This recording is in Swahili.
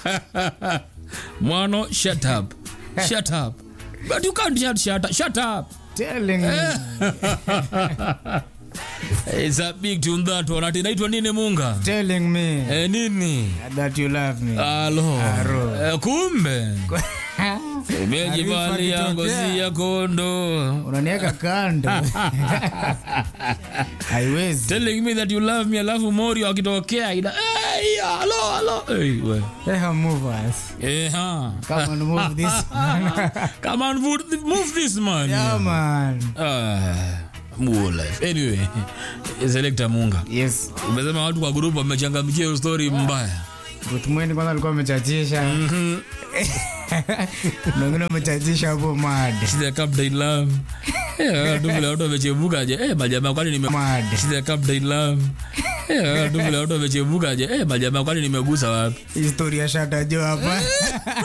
Mwano, shut up. Shut up. But you can't shut, shut up. Shut up. Telling me. It's a big tune that one. Ati inaitwa nini Munga? Telling me Eh, nini? that you love me. Alo. Aro. Eh, kumbe. Umejivalia Arifa ngozi kitokea. ya kondo. Unaniweka kando. Haiwezi. Telling me that you love me alafu Morio akitokea ina hey, alo alo. Hey, we. Let her move us. Eh, ha. Come on, move this. Come on, move, move this man. yeah, man. Ah, Muo life. Anyway, Selector Munga. Yes. Umesema watu kwa group wamechangamkia hiyo story mbaya. Gutmweni kwanza alikuwa amechachisha. Na wengine wamechachisha hapo mad. She's a captain love. Eh, watu vile watu wamechemuka je. Eh, majamaa kwani nime Mad. She's a captain love. Eh, watu vile watu wamechemuka je. Eh, majamaa kwani nimegusa wapi? Historia shata jo hapa.